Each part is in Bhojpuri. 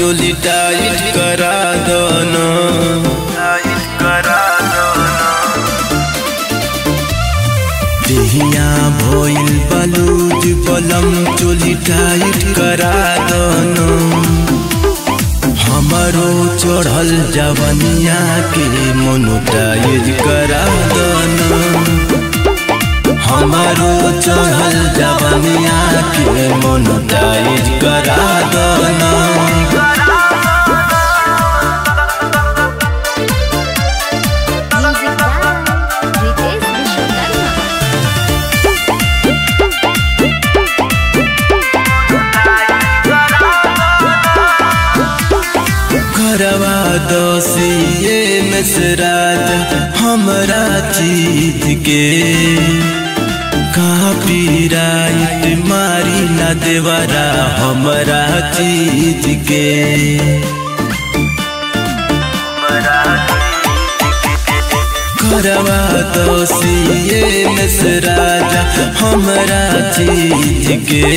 चोली टाइट करा दना देहिया भइल बलूज बलम चोली टाइट करा दना हमारो चढ़ल जवनिया के मोनोटाइज करा दना हमारो चढ़ल जवनिया के मोनोटाइज करा दना Music by Ritesh Vishwakarma. घरवा दोषिए नसराज हमरा चीज के कहाँ पीराइत मारी न देवरा हमरा चीज के घरवा दोषिए नसराज हमरा चीज के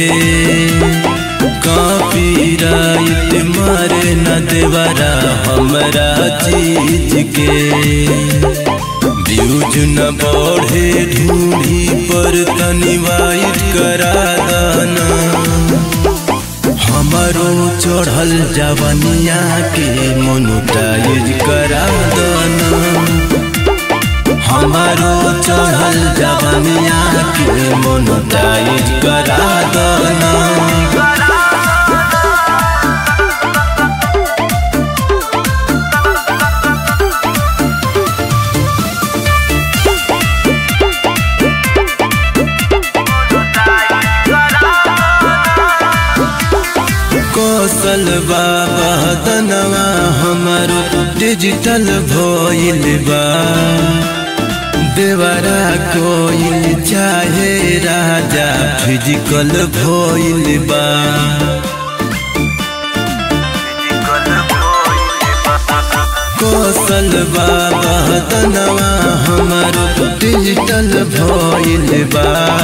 कापीराइट मारे न देवरा हमरा चीज के व्यूज न बढ़े ढूंढी पर तनी वाइट करा दाना हमारो चढ़ल जवनिया के मोनोटाइज करा दाना हमारो चढ़ल जवनिया के मोनोटाइज करा दाना कौशल बाबा दनवा हमारो डिजिटल भइल बा देवरा कोइल चाहे राजा फिजिकल भइल बा कौशल बाबा दनवा हमारो डिजिटल भइल बा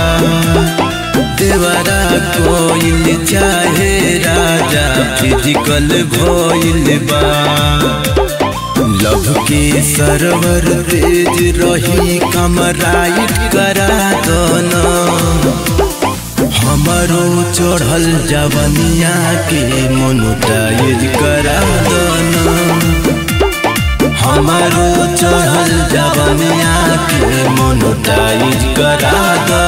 देवरा कोइल चाहे राजा फिजिकल भइल बा लव के सरवर तेज रही कमराइट करा दना हमारो चढ़ल जवनिया के मोनोटाइज करा दना हमारो चढ़ल जवनिया के मोनोटाइज करा दना